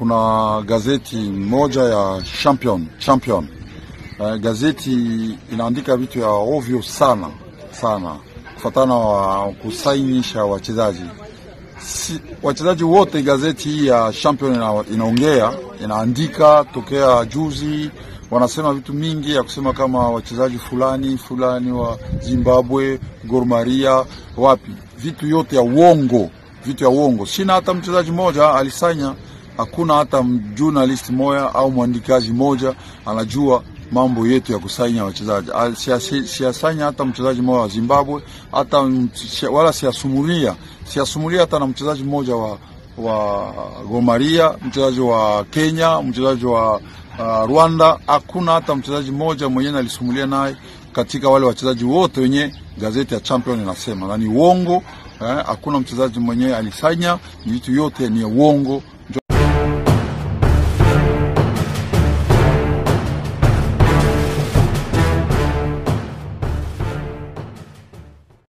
kuna gazeti moja ya Champion, Champion. Uh, gazeti inaandika vitu ya ovyo sana sana kufatana wa kusainisha wachezaji si, wachezaji wote. Gazeti hii ya Champion ina, inaongea inaandika tokea juzi, wanasema vitu mingi ya kusema kama wachezaji fulani fulani wa Zimbabwe, Gor Mahia, wapi, vitu yote ya uongo, vitu ya uongo. Sina hata mchezaji mmoja alisanya, hakuna hata journalist moja au mwandikaji moja anajua mambo yetu ya kusanya wachezaji. Siasanya hata mchezaji mmoja wa Zimbabwe, hata wala siasumulia siasumulia hata na mchezaji mmoja wa wa Gor Mahia, mchezaji wa Kenya, mchezaji wa uh, Rwanda. Hakuna hata mchezaji mmoja mwenyewe alisumulia naye katika wale wachezaji wote wenye gazeti ya Champion inasema, na ni uongo. Hakuna eh, mchezaji mwenyewe alisanya, vitu yote ni uongo.